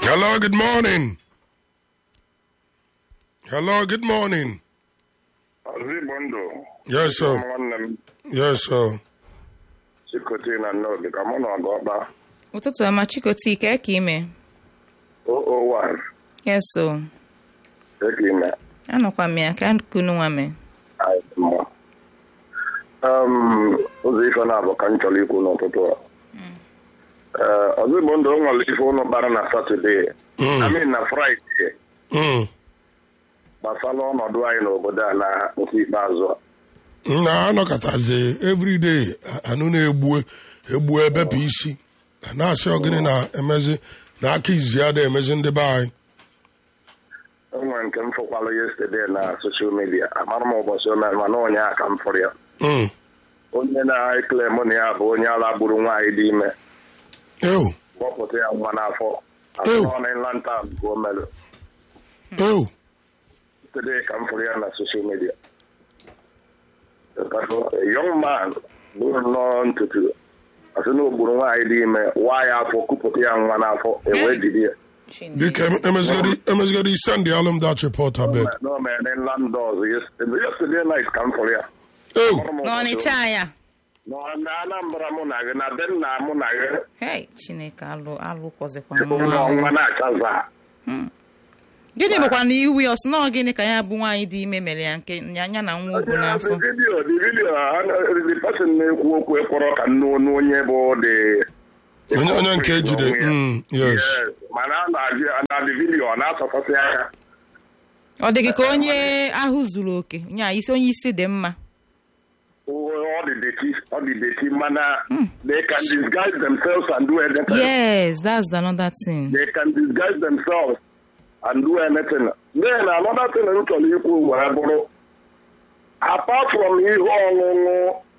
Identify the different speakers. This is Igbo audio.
Speaker 1: Hello, good morning. Hello, good morning.
Speaker 2: Ozigbo ndụ
Speaker 1: Yes, sir.
Speaker 2: nwanne m
Speaker 1: Yes, sir.
Speaker 2: chikote na nnọdụ ka mụ na ọgụ ọkpa
Speaker 3: ụtụtụ ọma chikoti ka eke ime
Speaker 2: 001
Speaker 3: yes o
Speaker 2: eke ime
Speaker 3: anọkwa m ya ka kunu nwa me
Speaker 2: anyị dị mma Um, ụzọ ife na-abụ ka m chọrọ ikwu n'ụtụtụ a Ee, ozigbo ndụ o nwere ife ụnụ kpara na satọde
Speaker 1: Mm.
Speaker 2: amin na fraịde
Speaker 1: Mm.
Speaker 2: gbasara ọnọdụ anyị n'obodo a na nke ikpeazụ a
Speaker 1: na anọkọtazi everyday anụ na-egbu egbu ebepụ isi a na-asị ọgịnị na-emezi na aka izi ya da-emezi ndị be anyị
Speaker 2: enwere nke m fụkwalụ yesterday na soshal midia amara m ụbọchị o mere mana ụnyaahụ ka m fụrụ ya
Speaker 1: Mm.
Speaker 2: onye na-eklem na ya bụ onye ala gburu nwaanyị dị ime
Speaker 1: ew
Speaker 2: kpọpụta ya nwa n'afọ
Speaker 1: Ew.
Speaker 2: asọ na lantan ka o mere
Speaker 1: ew
Speaker 2: today ka m fụrụ ya na social media a young man bụrụ nnọọ ntutu asị na o gburu nwaanyị dị ime waa ya afọ kupụta ya nwa n'afọ ewee jide ya
Speaker 1: biko emezigoro emezigoro send the alum that report abeg
Speaker 2: na o mere landọz yesterday night ka m fụrụ ya
Speaker 1: ew
Speaker 3: n'ọnịcha ya
Speaker 2: Nọ na anambra mụ na gị na be nna mụ na gị
Speaker 3: hei chineke alụ alụ kwọzikwa
Speaker 2: ebe ụlọ
Speaker 3: nwa
Speaker 2: nwa na-achaza
Speaker 3: gịnị bụkwa na iwu ya ọsị nọọ gịnị ka ya bụ nwaanyị dị ime mere ya nke ya ya na nwa obu n'afọ
Speaker 2: vidiyo the video the person na-ekwu okwu ekpọrọ ka nnu onu onye bụ dị
Speaker 1: onye onye nke ejide mm, yes
Speaker 2: mana a na-ajụ ya na the video ọ na-asọkọsị aka
Speaker 3: ọ dị gị ka onye ahụ zuru oke nya isi onye isi dị mma
Speaker 2: ọ dị deti ọ dị deti mana they can disguise themselves and do anything
Speaker 3: yes that's the another thing
Speaker 2: they can disguise themselves and do anything then another thing m chọrọ ikwu wee bụrụ apart from ihe ọṅụṅụ